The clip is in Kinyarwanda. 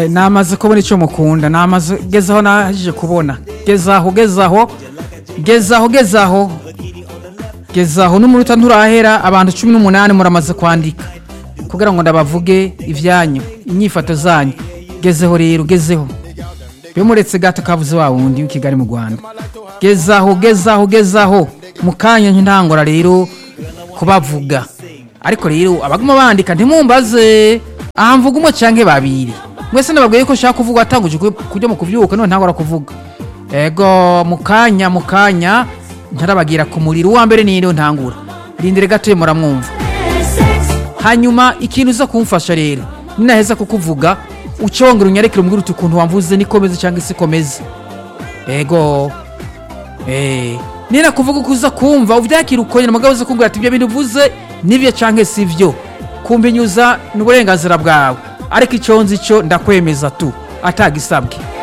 namaze kubona icyo mukunda namaze gezaho nahagije kubona gezaho gezaho gezaho gezaho gezaho n'umuruta nturahera abantu cumi n'umunani muramaze kwandika kugira ngo ndabavuge ibyanyu inyifato zanyu gezeho rero gezeho iyo muretse gato kabuze wa wundi w'i kigali mu rwanda gezaho gezaho gezaho mu kanya ntangora rero kubavuga ariko rero abaguma bandika ntimumbaze aha mvuga umwe cyangwa babiri mwese nababwiye ko ushaka kuvuga watanguje kujya mu kubyuka none ntangora kuvuga ego mu kanya mu kanya ntarabagira ku muriro uwa mbere niyo ntangura rindire gatoya muramwumva hanyuma ikintu uza kumfasha rero ninaheza kukuvuga uce wongera unyarekere umbwira uti ukuntu wamvuze nikomeze cyangwa isi ikomeze ego eee nina kuvuga uko uza kumva ubyakira ukongera umugabo uza kumbwira ati ibyo bintu uvuze nibyo cyangwa si byo kumbinyuza ni uburenganzira bwawe ariko icyo nzi cyo ndakwemeza tu atagisabwe